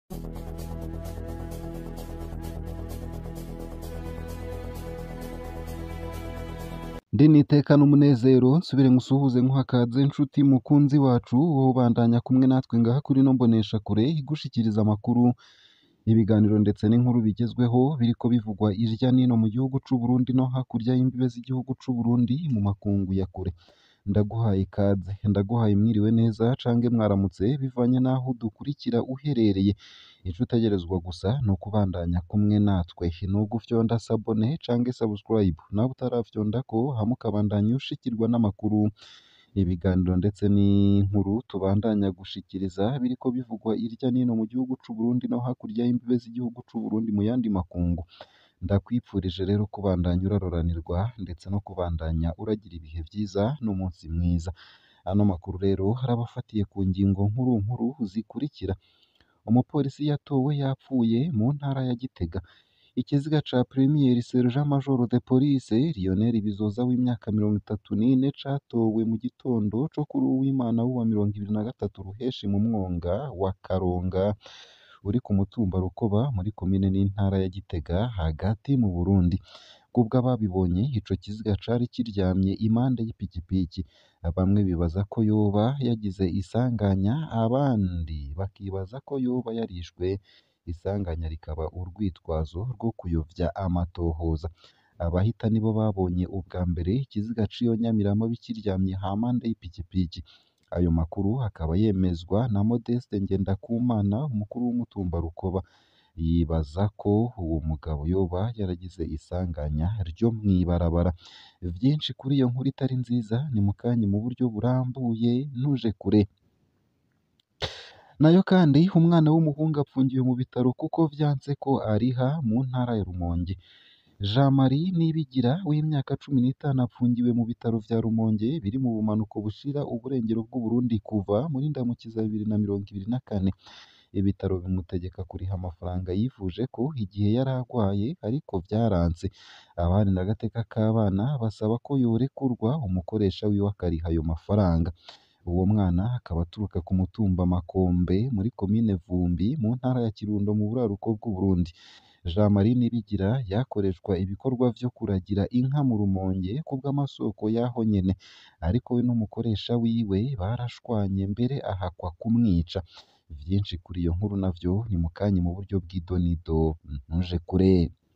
Ndi nitekana umunezero nsubire ngusuhuze nkuha ikaze nshuti mukunzi wacu wowe ubandanya kumwe natwe ngaha kuri ino mboneshakure igushikiriza amakuru ibiganiro ndetse n'inkuru bigezweho biriko bivugwa irya nino mu gihugu c'u Burundi no hakurya y'imbibe z'igihugu c'u Burundi mu makungu ya kure ndaguhaye ikaze ndaguhaye mwiriwe neza cange mwaramutse bivanye n'aho udukurikira uherereye ico utegerezwa gusa ni ukubandanya kumwe natwe ni ugufyonda sabone cange subscribe nawe utarafyondako hama ukabandanya ushikirwa n'amakuru ibiganiro ndetse n'inkuru tubandanya gushikiriza biriko bivugwa irya nino mu gihugu c'u Burundi no hakurya y'imbibe z'igihugu c'u Burundi mu yandi makungu ndakwipfurije rero kubandanya uraroranirwa ndetse no kubandanya uragira ibihe vyiza n'umunsi mwiza ano makuru rero harabafatiye ku ngingo nkuru nkuru zikurikira umupolisi yatowe yapfuye mu ntara ya Gitega ikiziga ca Premier Sergent Major de Police Lionel Bizoza w'imyaka mirongo itatu n'ine catowe mu gitondo co kuri uwimana w'uwa mirongo ibiri na gatatu ruheshi mu mwonga wa Karonga uri ku mutumba Rukoba muri komine n'intara ya Gitega hagati mu Burundi kubwo ababibonye ico kiziga cari kiryamye impande y'ipikipiki bamwe bibaza ko yoba yagize isanganya abandi bakibaza ko yoba yarishwe isanganya rikaba urwitwazo rwo kuyovya amatohoza abahita nibo babonye ubwa mbere ikiziga c'iyo nyamirama kiryamye hampande y'ipikipiki ayo makuru akaba yemezwa na Modeste Ngendakumana umukuru w'umutumba Rukoba yibaza ko uwo mugabo yoba yaragize isanganya ryo mw'ibarabara vyinshi kuri iyo nkuru itari nziza ni mukanye mu buryo burambuye ntuje kure nayo kandi umwana w'umuhungu apfungiwe mu bitaro kuko vyanse ko ariha mu ntara ya Rumonge Jean Marie Nibigira w'imyaka cumi n'itanu apfungiwe mu bitaro vya Rumonge biri mu bumanuko bushira uburengero bw'Uburundi kuva muri ndamukiza bibiri na mirongo ibiri na kane ibitaro bimutegeka kuriha amafaranga yivuje ko igihe yari agwaye ariko vyaranse abaharanira agateka k'abana basaba ko yorekurwa umukoresha wiwe akariha ayo mafaranga uwo mwana akaba aturuka ku mutumba Makombe muri komine Vumbi mu ntara ya Kirundo mu buraruko bw'Uburundi Jean Marie Nibigira yakoreshwa ibikorwa vyo kuragira inka mu Rumonge kubw'amasoko yaho nyene ariko we n'umukoresha wiwe barashwanye mbere ahakwa kumwica vyinshi kuri iyo nkuru navyo ni mukanye mu buryo bw'idonido ntuje kure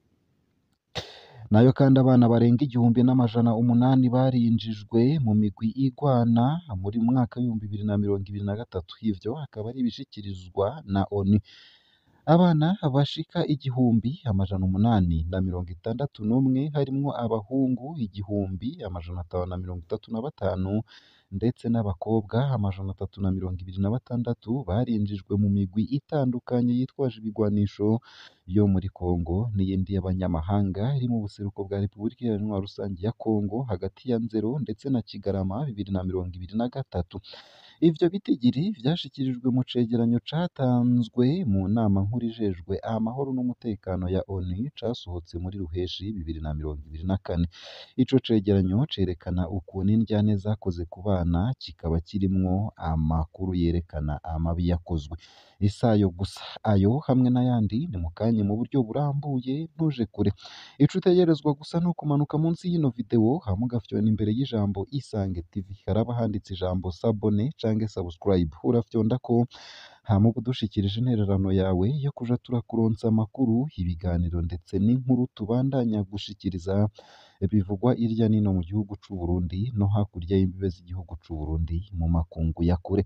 nayo kandi abana barenga igihumbi n'amajana umunani barinjijwe mu migwi igwana muri mwaka w'ibihumbi bibiri na mirongo ibiri na gatatu ivyo akaba ari ibishikirizwa na ONU abana bashika igihumbi amajana umunani na mirongo itandatu n'umwe harimwo abahungu igihumbi amajana atanu na mirongo itatu na batanu ndetse n'abakobwa amajana atatu na mirongo ibiri na batandatu barinjijwe mu migwi itandukanye yitwaje ibigwanisho yo muri Kongo n'iyindi y'abanyamahanga iri mu buseruko bwa Repubulika Iharanira Rusange ya Kongo hagati ya Nzero ndetse na Kigarama bibiri na mirongo ibiri na gatatu ivyo bitigiri vyashikirijwe mu cegeranyo catanzwe mu nama nkuru ijejwe amahoro n'umutekano ya ONU casohotse muri Ruheshi bibiri na mirongo ibiri na kane ico cegeranyo cerekana ukuntu indyane zakoze ku bana kikaba kirimwo amakuru yerekana amabi yakozwe isayo gusa ayo hamwe n'ayandi ni mukanye mu buryo burambuye ntuje kure ico utegerezwa gusa ni ukumanuka munsi y'ino video hama ugafyona imbere y'ijambo Isange TV haraba handitse ijambo sabone cange subscribe urafyondako hama uba udushikirije intererano yawe yo kuja turakuronsa amakuru ibiganiro ndetse n'inkuru tubandanya gushikiriza bivugwa irya nino mu gihugu c'u Burundi no hakurya y'imbibe z'igihugu c'u Burundi mu makungu ya kure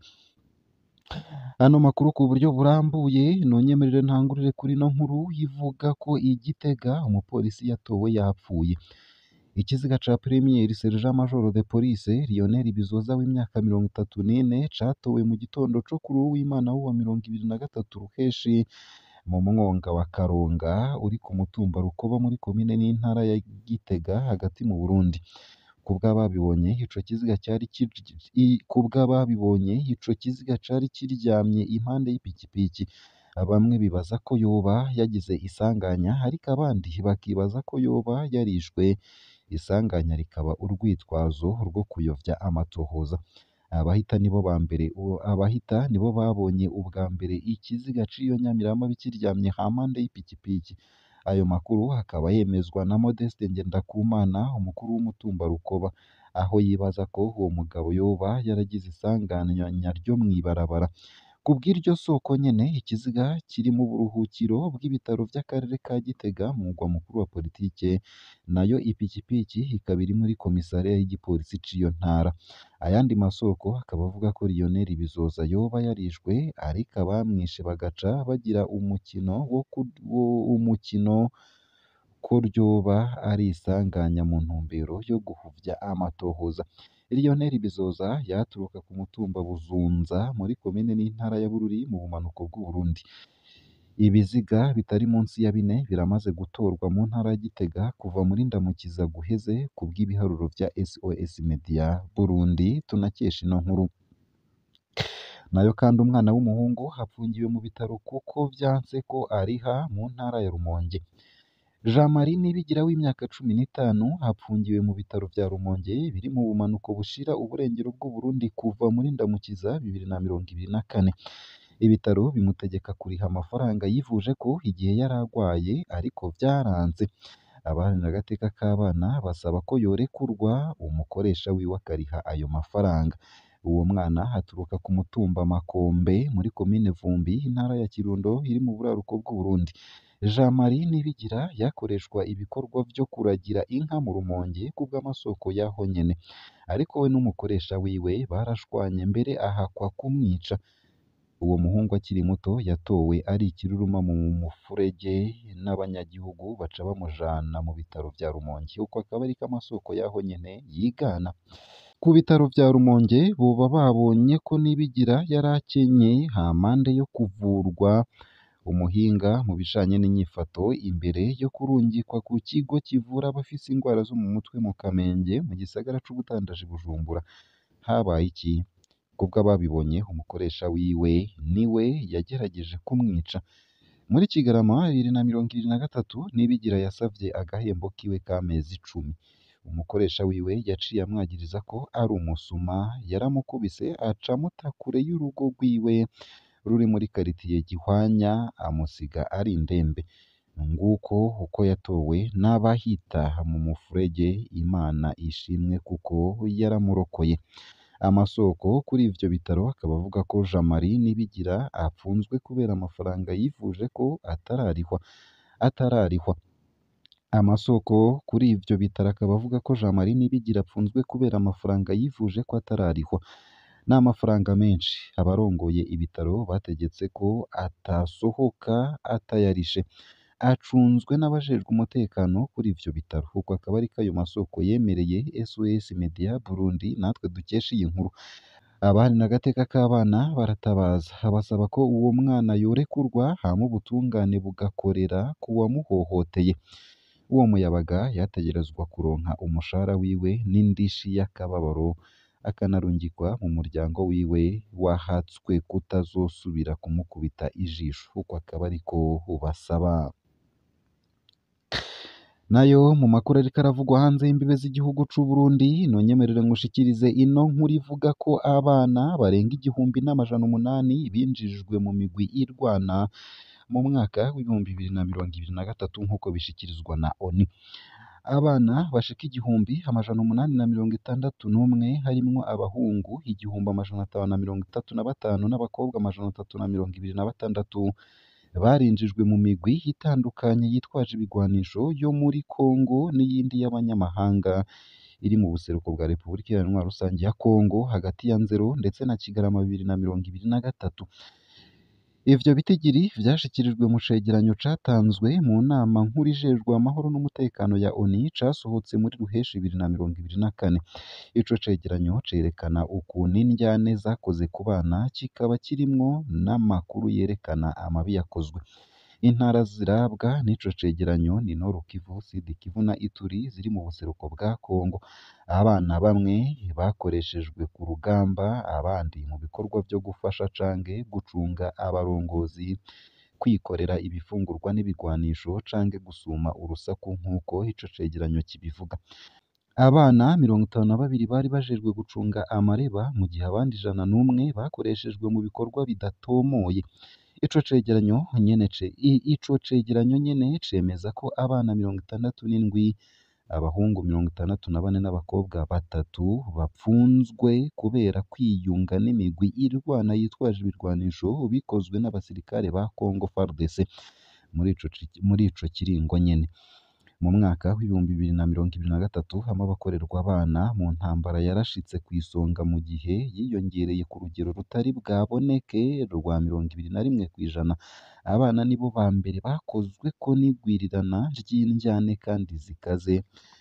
ano makuru ku buryo burambuye nonyemerere ntangurire kuri ino nkuru ivuga ko igitega umupolisi yatowe yapfuye ikiziga ca Premier Sergent Major de Police Lionel Bizoza w'imyaka mirongo itatu n'ine catowe mu gitondo co kuri uwimana w'uwa mirongo ibiri na gatatu ruheshi mu mwonga wa Karonga uri ku mutumba Rukoba muri komine n'intara ya Gitega hagati mu Burundi kubw'ababibonye ico kiziga cyari kubw'ababibonye ico kiziga cari kiryamye impande y'ipikipiki bamwe bibaza ko yoba yagize isanganya ariko abandi bakibaza ko yoba yarishwe isanganya rikaba urwitwazo rwo kuyovya amatohoza abahita nibo ba mbere uwo- abahita nibo babonye ubwa mbere ikiziga c'iyo nyamirama kiryamye hampande y'ipikipiki ayo makuru akaba yemezwa na Modeste Ngendakumana umukuru w'umutumba Rukoba aho yibaza ko uwo mugabo yoba yaragize isanganya ryo mw'ibarabara ku bw'iryo soko nyene ikiziga kiri mu buruhukiro bw'ibitaro vy'akarere ka Gitega mu mugwa mukuru wa politike nayo ipikipiki ikaba iri muri komisariya y'igipolisi c'iyo ntara ayandi masoko akaba avuga ko Lionel Bizoza yoba yarishwe ariko abamwishe bagaca bagira umukino wo ku- wo- umukino ko ryoba ari isanganya mu ntumbero yo guhuvya amatohoza Lionel Bizoza yaturuka ku mutumba Buzunza muri komine n'intara ya Bururi mu bumanuko bw'u Burundi ibiziga bitari munsi ya bine biramaze gutorwa mu ntara ya Gitega kuva muri Ndamukiza guheze ku bw'ibiharuro vya SOS Media Burundi tunakesha ino nkuru nayo kandi umwana w'umuhungu afungiwe mu bitaro kuko vyanse ko ariha mu ntara ya Rumonge Jean Marie Nibigira w'imyaka cumi n'itanu apfungiwe mu bitaro vya Rumonge biri mu bumanuko bushira uburengero bw'u Burundi kuva muri Ndamukiza bibiri na mirongo ibiri na kane ibitaro bimutegeka kuriha amafaranga yivuje ko igihe yari agwaye ariko vyaranze abaharanira agateka k'abana basaba ko yorekurwa umukoresha wiwe akariha ayo mafaranga uwo mwana aturuka ku mutumba Makombe muri komine Vumbi intara ya Kirundo iri mu buraruko bw'u Burundi Jean Marie Nibigira yakoreshwa ibikorwa vyo kuragira inka mu Rumonge kubw'amasoko yaho nyene ariko we n'umukoresha wiwe barashwanye mbere ahakwa kumwica uwo muhungu akiri muto yatowe ari ikiruruma mu mufurege n'abanyagihugu baca bamujana mu bitaro vya Rumonge uko akaba ariko amasoko yaho nyene yigana ku bitaro vya Rumonge boba babonye ko Nibigira yari akenye hampande yo kuvurwa umuhinga mu bijanye n'inyifato imbere yo kurungikwa ku kigo kivura abafise ingwara zo mu mutwe mu Kamenge mu gisagara c'ubutandaji Bujumbura habaye iki kubwo ababibonye umukoresha wiwe niwe yagerageje kumwica muri Kigarama bibiri na mirongo ibiri na gatatu Nibigira yasavye agahembo kiwe k'amezi icumi umukoresha wiwe yaciye amwagiriza ko ari umusuma yaramukubise aca amuta kure y'urugo rwiwe ruri muri karitiye Gihwanya amusiga ari indembe nguko uko yatowe n'abahita mu mufurege Imana ishimwe kuko yaramurokoye amasoko kuri ivyo bitaro akaba avuga ko Jean Marie Nibigira apfunzwe kubera amafaranga yivuje ko atararihwa atararihwa amasoko kuri ivyo bitaro akaba avuga ko Jean Marie Nibigira apfunzwe kubera amafaranga yivuje ko atararihwa ni amafaranga menshi abarongoye ibitaro bategetse ko atasohoka atayarishe acunzwe n'abajejwe umutekano kuri ivyo bitaro uko akaba ariko ayo masoko yemereye SOS Media Burundi natwe dukesha iyi nkuru abaharanira agateka k'abana baratabaza basaba ko uwo mwana yorekurwa hama ubutungane bugakorera ku wamuhohoteye uwo muyabaga yategerezwa kuronka umushahara wiwe n'indishi y'akababaro akanarungikwa mu muryango wiwe wahatswe kutazosubira kumukubita ijisho uko akaba ariko basaba nayo mu makuru ariko aravugwa hanze y'imbibe z'igihugu c'u Burundi nonyemerere ngushikirize ino nkuru ivuga ko abana barenga igihumbi n'amajana umunani binjijwe mu migwi irwana mu mwaka w'ibihumbi bibiri na mirongo ibiri na gatatu nk'uko bishikirizwa na ONU abana bashika igihumbi amajana umunani na mirongo itandatu n'umwe harimwo abahungu igihumbi amajana atanu na mirongo itatu na batanu n'abakobwa amajana atatu na mirongo ibiri na batandatu barinjijwe mu migwi itandukanye yitwaje ibigwanisho yo muri Kongo n'iyindi y'abanyamahanga iri mu buseruko bwa Repubulika Iharanira Rusange ya Kongo hagati ya Nzero ndetse na Kigarama bibiri na mirongo ibiri na gatatu ivyo bitigiri vyashikirijwe mu cegeranyo catanzwe mu nama nkuru ijejwe amahoro n'umutekano ya ONU casohotse muri Ruheshi bibiri na mirongo ibiri na kane ico cegeranyo cerekana ukuntu indyane zakoze ku bana kikaba kirimwo n'amakuru yerekana amabi yakozwe intara zirabwa n'ico cegeranyo ni Nord Kivu Sud Kivu na Ituri ziri mu buseruko bwa Kongo abana bamwe bakoreshejwe ku rugamba abandi mu bikorwa vyo gufasha canke gucunga abarongozi kwikorera ibifungurwa n'ibigwanisho canke gusuma urusaku nk'uko ico cegeranyo kibivuga abana mirongo itanu na babiri bari bajejwe gucunga amareba mu gihe abandi ijana n'umwe bakoreshejwe mu bikorwa bidatomoye ico cegeranyo nyene ce i- ico cegeranyo nyene cemeza ko abana mirongo itandatu n'indwi abahungu mirongo itandatu na bane n'abakobwa batatu bapfunzwe kubera kwiyunga n'imigwi irwana yitwaje ibirwanisho bikozwe n'abasirikare ba Congo FARDC muri ico ci- muri ico kiringo nyene mu mwaka w'ibihumbi bibiri na mirongo ibiri na gatatu hamwe abakorerwa abana mu ntambara yarashitse ku isonga mu gihe yiyongereye ku rugero rutari bwaboneke rwa mirongo ibiri na rimwe ku ijana abana nibo ba mbere bakozweko n'igwirirana ry'indyane kandi zikaze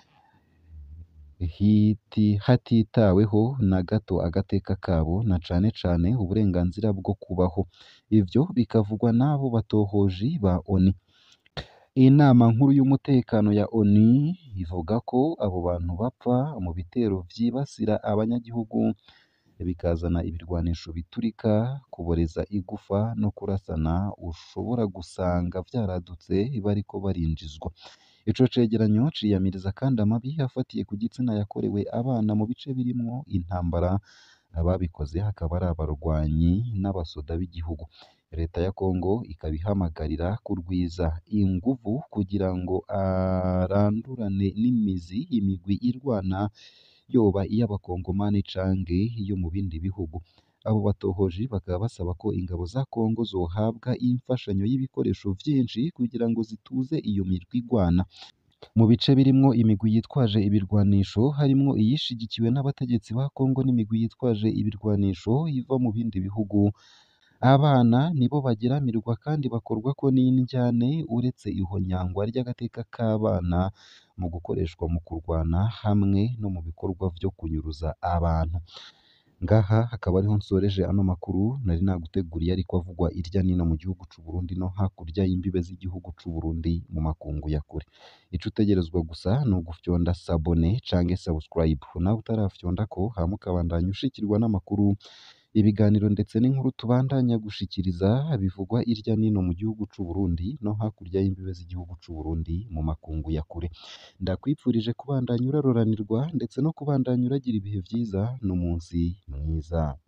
hiti hatitaweho na gato agateka kabo na cane cane uburenganzira bwo kubaho ivyo bikavugwa n'abo batohoji ba ONU inama nkuru y'umutekano ya ONU ivuga ko abo bantu bapfa mu bitero vyibasira abanyagihugu bikazana ibirwanisho biturika kuboreza igufa no kurasana ushobora gusanga vyaradutse bariko barinjizwa ico cegeranyo ciyamiriza kandi amabi afatiye ku gitsina yakorewe abana mu bice birimwo intambara ababikoze hakaba ari abarwanyi n'abasoda b'igihugu leta ya Kongo ikaba ihamagarira kurwiza inguvu kugira ngo arandurane n'imizi imigwi irwana yoba iy'abakongomani canke iyo mu bindi bihugu abo batohoji bakaba basaba ko ingabo za Kongo zohabwa imfashanyo y'ibikoresho vyinshi kugira ngo zituze iyo mirwi igwana mu bice birimwo imigwi yitwaje ibirwanisho harimwo iyishigikiwe n'abategetsi ba Kongo n'imigwi yitwaje ibirwanisho iva mu bindi bihugu abana nibo bagiramirwa kandi bakorwako n'indyane uretse ihonyangwa ry'agateka k'abana mu gukoreshwa mu kurwana hamwe no mu bikorwa vyo kunyuruza abantu ngaha hakaba ariho nsoreje ano makuru nari naguteguriye ariko avugwa irya nino mu gihugu c'u Burundi no hakurya y'imbibe z'igihugu c'u Burundi mu makungu ya kure ico utegerezwa gusa ni ugufyonda sabone canke subscribe nawe utarafyondako hama ukabandanya ushikirwa n'amakuru ibiganiro ndetse n'inkuru tubandanya gushikiriza bivugwa irya nino mu gihugu c'u Burundi no hakurya y'imbibe z'igihugu c'u Burundi mu makungu ya kure ndakwipfurije kubandanya uraroranirwa ndetse no kubandanya uragira ibihe vyiza n'umunsi mwiza